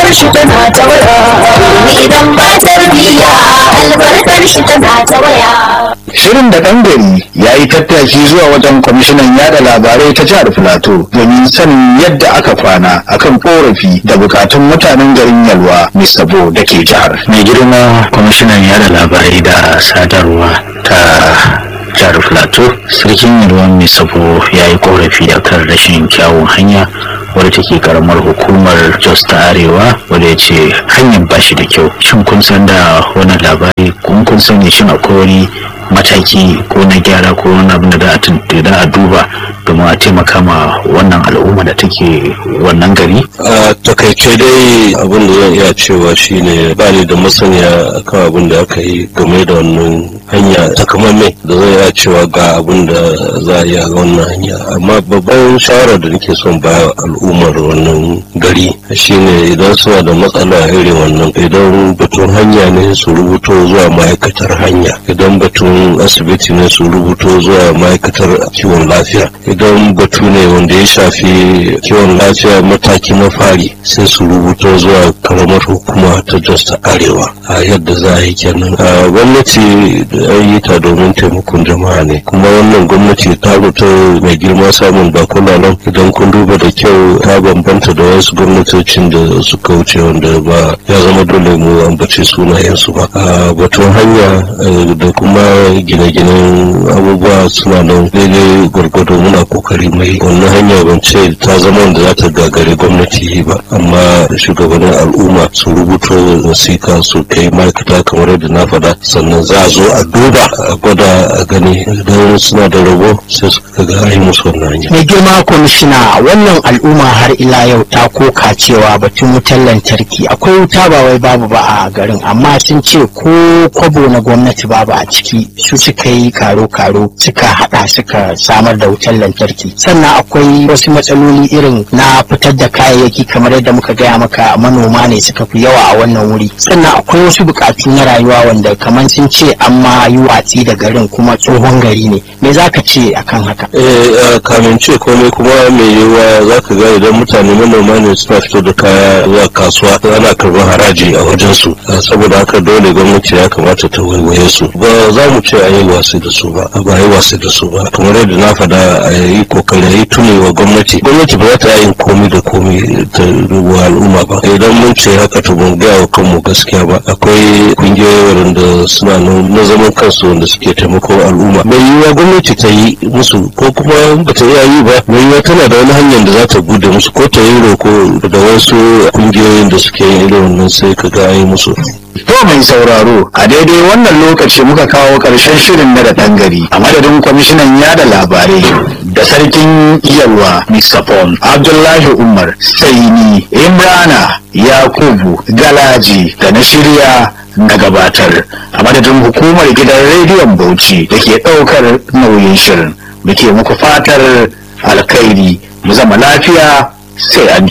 albarkar shi tana ta waya idan ba tarbiyya albarkar shi tana ta waya Shirin da ɗan gari ya yi tattaki zuwa wajen kwamishinan yada labarai ta jihar Filato domin sanin yadda aka kwana akan korafi da bukatun mutanen garin Yalwa Mr. Bo da ke jihar. mai girma kwamishinan yada labarai da sadarwa ta jihar filato sarkin yalwan mai sabo ya yi korafi akan rashin kyawun hanya wadda take karamar hukumar jos ta arewa wadda ya ce hanyar ba shi da kyau shin kun san da wannan labari kun kun sani shin akwai wani mataki ko na gyara ko wani abin da za a tun- da za a duba domin a taimaka ma wannan al'umma da take wannan gari a takaice dai abin da zan iya cewa shine ba ni da masaniya akan abin da aka yi game da wannan hanya takamaimai da zan iya cewa ga abin da za a yi a wannan hanya amma babban shawarar da nake son ba al'ummar wannan gari shine idan suna da matsala irin wannan idan batun hanya ne su rubuto zuwa ma'aikatar hanya idan batun asibiti ne su rubuto zuwa ma'aikatar kiwon lafiya idan batu ne wanda ya shafi kiwon lafiya mataki na fari sai su rubuto zuwa karamar hukuma ta jos ta arewa a yadda za a yi kenan a gwamnati da an yi ta domin taimakon jama'a ne kuma wannan gwamnati ta rubuta mai girma samun bakuna nan idan kun duba da kyau ta bambanta da wasu gwamnatocin da suka wuce wanda ba ya zama dole mu ambace sunayensu ba a batun hanya eh, da kuma gine-ginen abubuwa suna nan daidai gwargwado muna kokari mai wannan hanya ban ce ta zama wanda za ta gagare gwamnati ba amma shugabannin al'umma su rubuto wasika su kai ma'aikata kamar yadda na faɗa sannan za a zo a duba a gwada a gani idan suna da rabo sai su ga an yi musu wannan hanya mai girma kwamishina wannan al'umma har ila yau ta koka cewa batun wutar lantarki akwai wuta ba wai babu ba a garin amma sun ce ko kwabo na gwamnati babu a ciki su suka yi karo-karo suka hada suka samar da wutar lantarki sannan akwai wasu matsaloli irin na fitar da kayayyaki kamar yadda muka gaya maka manoma ne suka fi yawa a wannan wuri sannan akwai wasu bukatu na rayuwa wanda kamar sun ce an ma yi watsi da garin kuma tsohon gari ne me za ka ce akan haka eh kamin ce komai kuma mai yiwuwa za ka ga idan mutane manoma ne suna fito da kaya zuwa kasuwa ana karɓar haraji a wajensu Eh, saboda haka dole gwamnati ya kamata ta waiwaye su ba za mu ce a yi wasi da su ba ba a yi wasi da su ba kamar yadda na faɗa a yi kokari a yi tuni wa gwamnati gwamnati ba za ta yin komi da komi ta wa al'umma ba idan mun ce haka to mun gaya wa kanmu gaskiya ba akwai kungiyoyi waɗanda suna nan na zaman kansu wanda suke taimakon al'umma mai yiwuwa gwamnati ta yi musu ko kuma ba ta iya yi ba mai yiwuwa tana da wani hanyar da za ta bude musu ko ta yi roko da wasu kungiyoyin da suke yin irin wannan sai ka ga an yi musu To mai sauraro a daidai wannan lokaci muka kawo ƙarshen shirin na da ɗan gari a madadin kwamishinan yada labarai da sarkin yalwa Mr. Paul Abdullahi Umar Saini Imrana Yakubu Galaji da na shirya na gabatar a madadin hukumar gidan rediyon Bauchi da ke ɗaukar nauyin shirin muke muku fatar alkhairi mu zama lafiya sai an